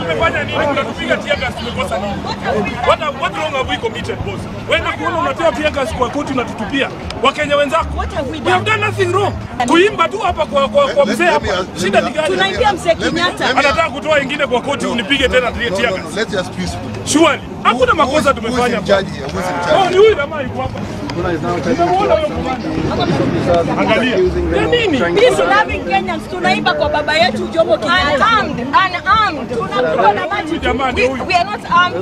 tumefanya nini? Unatupiga tear gas tumekosa nini? What, what wrong have we committed boss? Wewe kuona unatoa tear gas kwa koti unatutupia. Wakenya wenzako. What have we We have done? done nothing wrong. Kuimba tu hapa kwa kwa, kwa Let- mzee let hapa. me ask- let Shida me ni ask- gani? Tunaibia mzee Let me- Kenyatta. let me- Anataka kutoa ingine kwa koti unipige tena No, tear no, gas. no, let's just peaceful. Surely. Hakuna makosa Who is tumefanya. in charge here? Who is in Oh, charge? ni huyu jamaa yuko hapa. Nimemuona huyo kamanda. Angalia. Ya nini? Peace loving Kenyans tunaimba kwa baba yetu Jomo Kenyatta. Unarmed, unarmed. Tunapigwa na maji. Huyu jamaa ndio We, huyu. we are not armed.